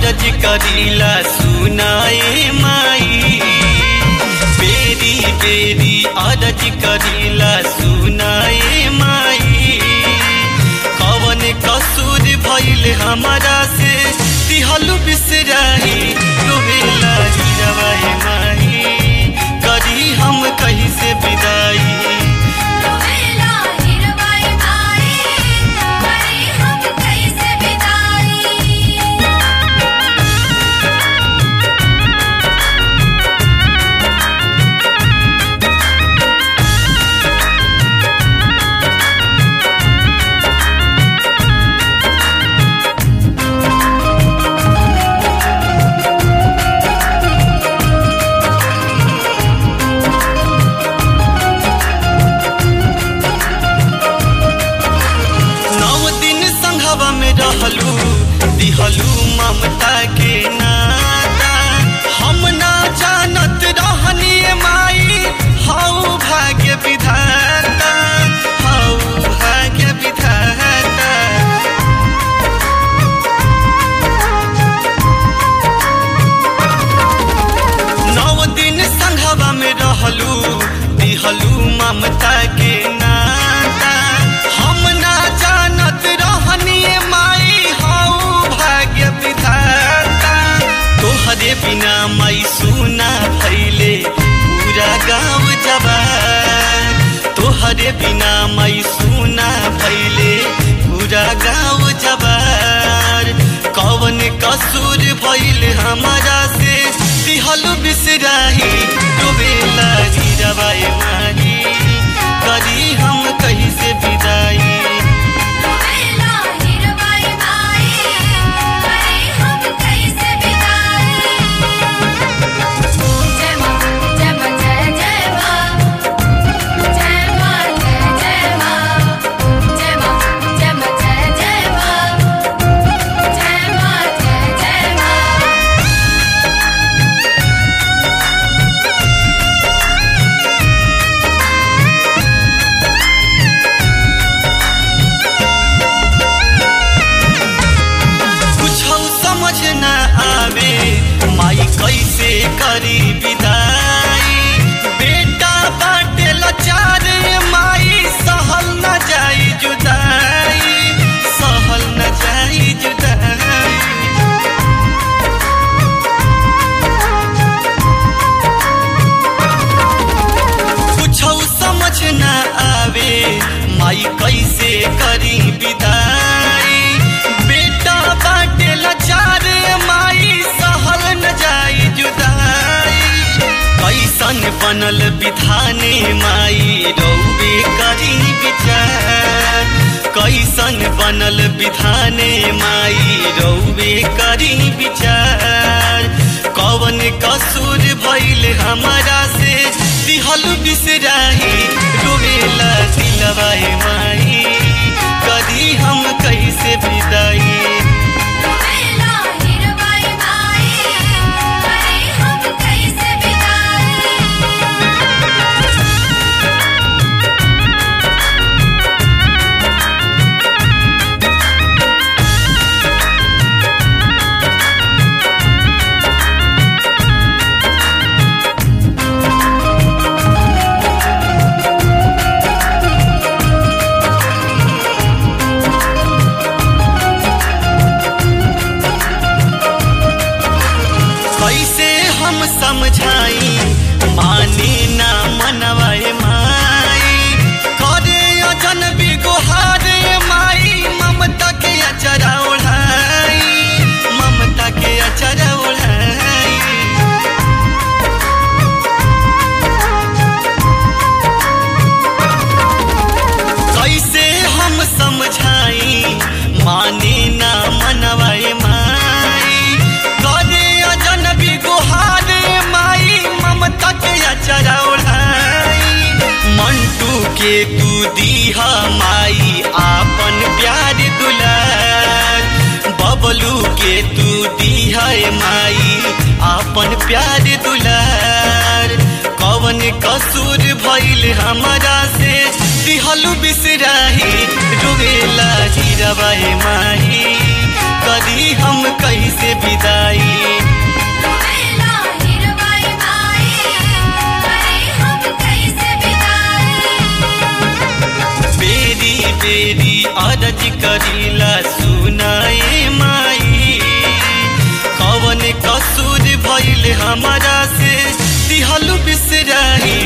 अरज करीला सुनाए माई बेरी बेरी अरज करीला सुनाए माई कवन कसूर भइल हमारा से दिहलु बिसराही रोवेला हीरवाए माई करी हम कहीं से विदाई रोवेला हिरवाई माई करी हम कैसे विदाई नौ दिन संघवा में रहलू दिहलू ममता के नाता हम ना जानत रहनी माई हऊ भाग्य विधाता हऊ भाग्य विधाता नौ दिन संघवा में रहलू दिहलू ममता के नाता हम ना जानत रहनी माई हऊ भाग्य विधाता तोहरे बिना माई सुना भैले पूरा गाँव जवान तोहरे बिना माई सुना भैले पूरा गाँव जवार कवन कसूर भइल हमारा से दिहलु बिसराही डुबेला हीरवाए माही करी हम कहीं से विदाई रोवेला हिरवाई माई करी हम कैसे विदाई जय मां जय मां जय जय मां जय मां जय जय मां जय मां जय मां जय जय मां जय मां जय जय मां कुछ समझ न आवे माई कैसे करी विदाई बेटा बाटे लाचार माई सहल न जाई जुदाई सहल न जाई जुदाई कुछ समझ न आवे माई कैसे करी विदाई बेटा बाटे लाचार माई सहल न जाई जुदाई कैसन बनल विधाने माई रौबे करी विचार कैसन बनल विधाने माई रौबे करी विचार कवन कसूर भइल हमारा से दिहल बिसराही रोवेला दिलवाए माई कदी हम कैसे विदाई रोवेला हिरवाई माई करी हम कैसे विदाई कैसे हम समझाई माने ना मनवाए माई करे अजन बिगोहारे माई ममता के अचरा ओढ़ाई ममता के अचरा ओढ़ाई कैसे हम समझाई माने ना मनवाए माई करे अजनबी गुहारे माई ममता के अचरा ओढ़ाई मंटू के तू दीहा माई आपन प्यार दुलार बबलू के तू दीहा माई आपन प्यार दुलार कवन कसूर भइल हमारा से दिहलु बिसराही रोवेला हीरवाए माही करी हम कैसे विदाई रोवेला हिरवाई माई करे हम कैसे बिताई बेरी बेरी अरज करीला सुनाए माई कवन कसूर भइल हमारा से दिहल बिसराई